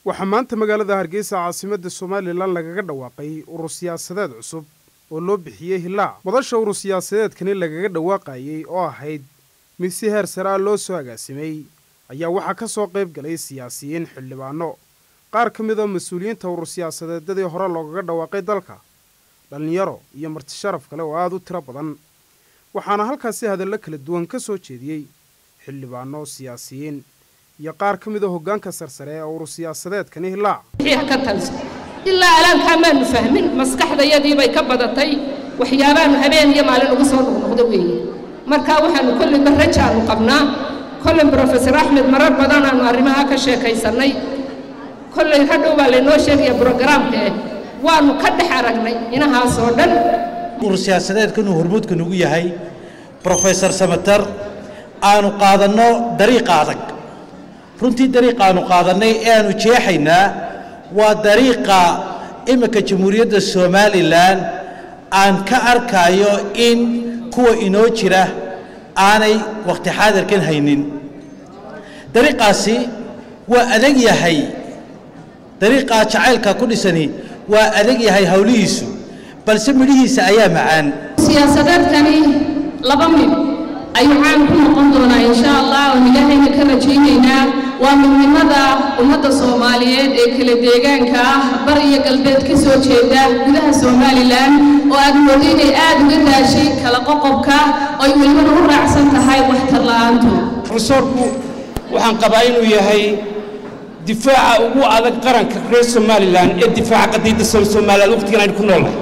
waxaa maanta magaalada hargeysa caasimadda somalilan lagaga dhawaaqay urur siyaasadeed cusub oo loo bixiyey hilaac madasha urur siyaasadeedkani lagaga dhawaaqayey oo ahayd mid si heer sare ah loo soo agaasimay ayaa waxaa ka soo qayb galay siyaasiyiin xildhibaano qaar ka mid oo mas-uuliyiinta urur siyaasadeedyadii hore loogaga dhawaaqay dalka dhallinyaro iyo marti sharaf kale oo aada u tiro badan waxaana halkaasi hadallo kala duwan ka soo jeediyey xildhibaano siyaasiyiin iyo qaar ka mid a hoggaanka sarsare ee urur siyaasadeedkani hilaac ka talso ilaa alaankaa maanu fahmin maskaxdayadiibay ka badatay waxyaabaanu habeen iyo maalin ugu soo noqnoqdo weeye markaa waxaanu kollayba rajaanu qabnaa kollay brofesor axmed marar badan aanu arrimaha ka sheekaysannay kollay hadhow baa laynoo sheegaya brogaraamka eh waanu ka dhex aragnay inahaasoo dhan urur siyaasadeedkan uu hormuudka nugu yahay brofesor samater aanu qaadanno dariiqa adag runtii dariiqa aanu qaadannay ee aanu jeexaynaa waa dariiqa imika jamhuuriyadda somalilan aan ka arkayo in kuwa inoo jira aanay wakhti xaadirkan haynin dariiqaasi waa adag yahay dariiqaa jacaylka ku dhisani waa adag yahay howlihiisu balse midhihiisa ayaa macaan siyaasadeedkani laba mid ayuu caan ku noqon doonaa insha allah oon ilaahayna ka rajaynaynaa waa midnimada ummadda soomaaliyeed ee kala deegaanka ah bar iyo galbeed ka soo jeeda gudaha somalilan oo aad moodo inay aad uga daashay kala qoqobka oo ay welibana u raacsan tahay waxtar la'aantu profesorku waxaan qabaa inuu yahay difaaca ugu adag qaranka reer somalilan ee difaaca qadiidda somalilan waqtigan aynu ku noolnahay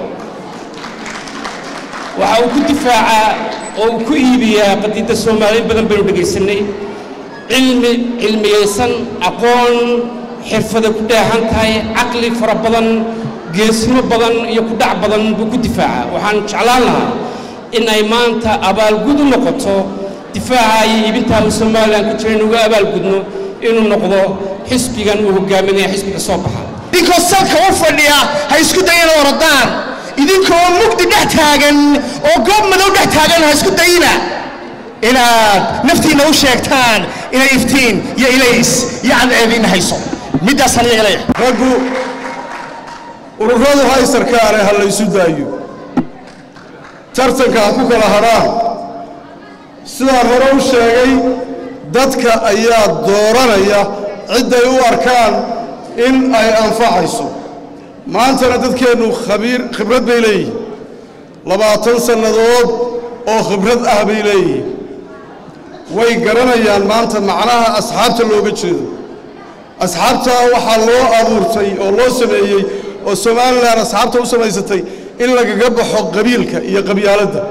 waxa uu ku difaacaa oo uu ku iibiyaa qadiidda soomaaliya in badan baynu dhegaysanay cilmi cilmiyaysan aqoon xirfada ku dheehan tahay caqli fara badan geesimo badan iyo kudhac badan buu ku difaacaa waxaan jeclaan lahaa in ay maanta abaalgud u noqoto difaaca iyo iibintaa uu somalilan ku jira inuga abaalgudno inuu noqdo xisbigan uu hogaaminaya xisbiga soo baxa idinkoo salka u fadhiya ha isku dayina orodaan idinkoo mugdi dhex taagan oo goob madow dhex taagan ha isku dayina inaad naftiinna u sheegtaan inay iftiin iyo ilays iyo cadceediinna hayso middaasaan iyaga leeyahay raggu ururadu haysarkaane ha laysu daayo tartanka ha ku kala hadhaan sidaan hore u sheegay dadka ayaa dooranaya cidday u arkaan in ay anfacayso maantana dadkeennu khabiir khibrad bay leeyihiin labaatan sannadood oo khibrad ah bay leeyihiin way garanayaan maanta macnaha asxaabta looga jeedo asxaabtaa waxaa loo abuurtay oo loo sameeyey oo somalilan asxaabta u samaysatay in lagaga baxo qabiilka iyo qabyaaladda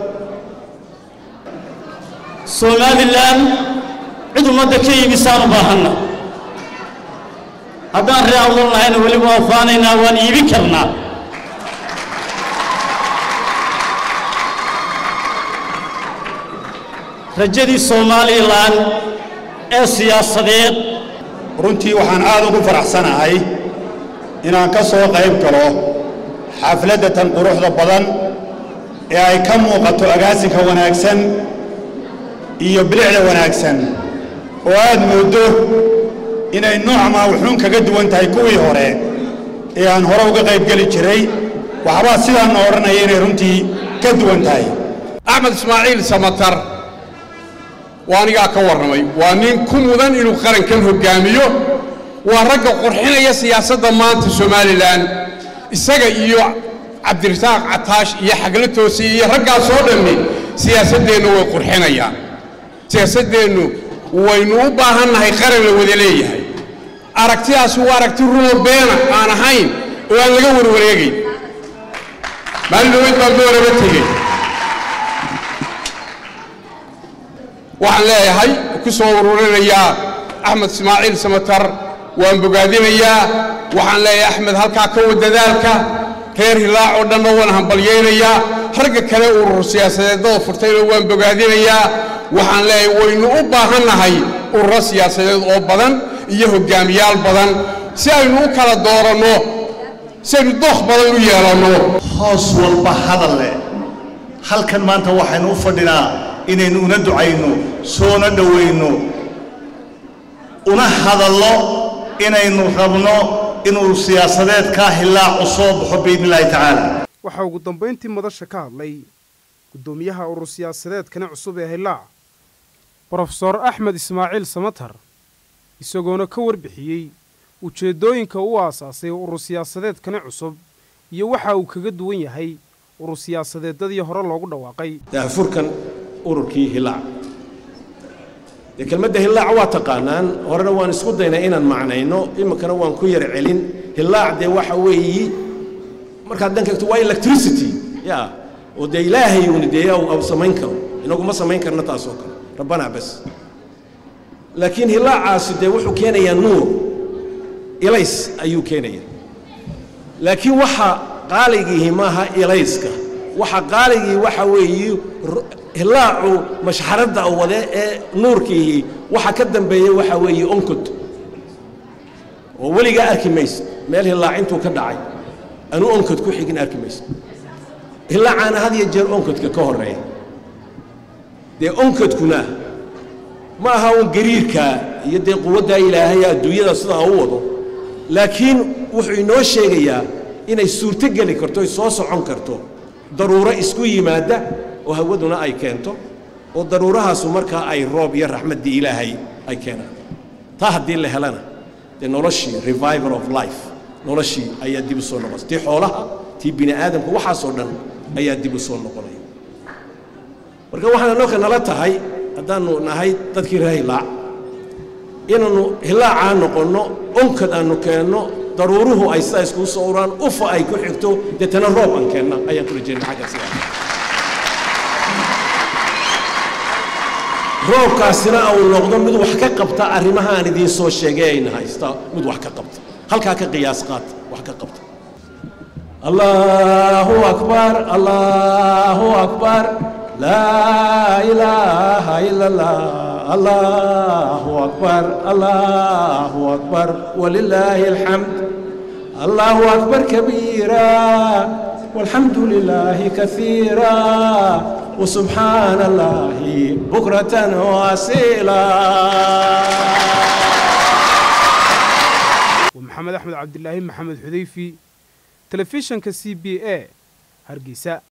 somalilan cid ummadda ka iibisaan u baahanna haddaan ree awlan lahayna weliba waa faanaynaa waan iibin karnaa rajadii somalilan ee siyaasadeed runtii waxaan aad ugu faraxsanahay inaan ka soo qayb galo xafladda tan quruxda badan ee ay ka muuqato agaasinka wanaagsan iyo bilicda wanaagsan oo aad mooddo inay noocmaa wuxuun kaga duwan tahay kuwii hore ee aan hore uga qaybgeli jiray waxbaa sidaanna odhanaya inay runtii ka duwan tahay axmed ismaaciil samatar waa anigaa ka warramay waa nin ku mudan inuu qarankan hoggaamiyo waa ragga qurxinaya siyaasadda maanta somalilan isaga iyo cabdirasaaq cataash iyo xagla toosiye iyo raggaasoo dhammi siyaasaddeennu way qurxinayaan siyaasaddeennu waynu u baahannahay qaran la wada leeyahay aragtidaasi waa aragti rumo beena aan ahayn oo aan laga warwareegayn maalin dhaweyd baan dooraba tegey waxaan leeyahay ku soo ururinayaa axmed ismaaciil samatar waan bogaadinayaa waxaan leeyahay axmed halkaa ka wad dadaalka reer hilaac oo dhanna waan hambalyaynayaa ragga kale urur siyaasadeedada furtayna waan bogaadinayaa waxaan leeyahay waynu u baahannahay ururo siyaasadeed oo badan iyo hoggaamiyaal badan si aynu u kala dooranno si aynu dookh badan u yeelanno hoos walba hadal leh halkan maanta waxaynu u fadhinaa inaynu una ducayno soona dhowayno una hadallo inaynu rabno inuu siyaasadeed kaa hilaacu soo baxo biidni illaahi tacaala waxaa ugu dambayntii madasha ka hadlay guddoomiyaha urur siyaasadeedkani cusub ee hillaac brofesor axmed ismaaciil samatar isagoona ka warbixiyey ujeeddooyinka uu aasaasay urur siyaasadeedkani cusub iyo waxa uu kaga duwan yahay urur siyaasadeeddadii hore loogu dhawaaqay daahfurkan ururkii hillaac dee kelmadda hillaac waa taqaanaan horena waan isku daynay inaan macnayno iminkana waan ku yar celin hillaac dee waxa weeyi markaad dhanka egto waa electricity ya oo dee ilaahay uuni dee au samayn karo inagu ma samayn karna taasoo kale rabbanaa bas laakiin hillaacaasi dee wuxuu keenayaa nuur ilays ayuu keenaya laakiin waxa qaaligiihi maaha ilayska waxa qaaligii waxa weeye hillaacu mashxaradda wade ee nuurkiihi waxa ka dambeeya waxa weeye onkod oo weligaa arki maysa meel hillaac intuu ka dhacay anuu onkod ku xigin arki maysa hillaacaana had iyo jeer onkodka ka horreeya dee onkodkuna ma aha uun gariirkaa iyo dee quwaddaa ilaahay adduunyada sidaa u wado laakiin wuxuu inoo sheegayaa inay suurto geli karto ay soo socon karto daruuro isku yimaadda oo hawaduna ay keento oo daruurahaasu markaa ay roob iyo raxmaddii ilaahay ay keenaan taa haddii la helana dee noloshii revival of life noloshii ayaa dib u soo noqonaysa tii xoolaha tii bini aadamka waxaasoo dhan ayaa dib u soo noqonaya marka waxaana noo ka nala tahay haddaannu nahay dadkii reer hillaac inaannu hillaacaa noqonno onkad aannu keenno daruuruhu ay sidaa iskugu soo uraan ufa ay ku xigto deetana roob aan keenna ayaan ku rajeynay xagga sidaa roobkaasina uu noqdo mid wax ka qabta arrimaha aan idiin soo sheegay ayna haysta mid wax ka qabta halkaa ka qiyaas qaata wax ka qabta allahu akbar allahu akbar laa ilaaha ila allah allahu akbar allahu akbar walilaahi alxamd allahu akbar kabiira والحمد لله كثيرا وسبحان الله بكرة واسيلا ومحمد أحمد عبد الله محمد حذيفي تلفزيون كسي بي اي هرقيسة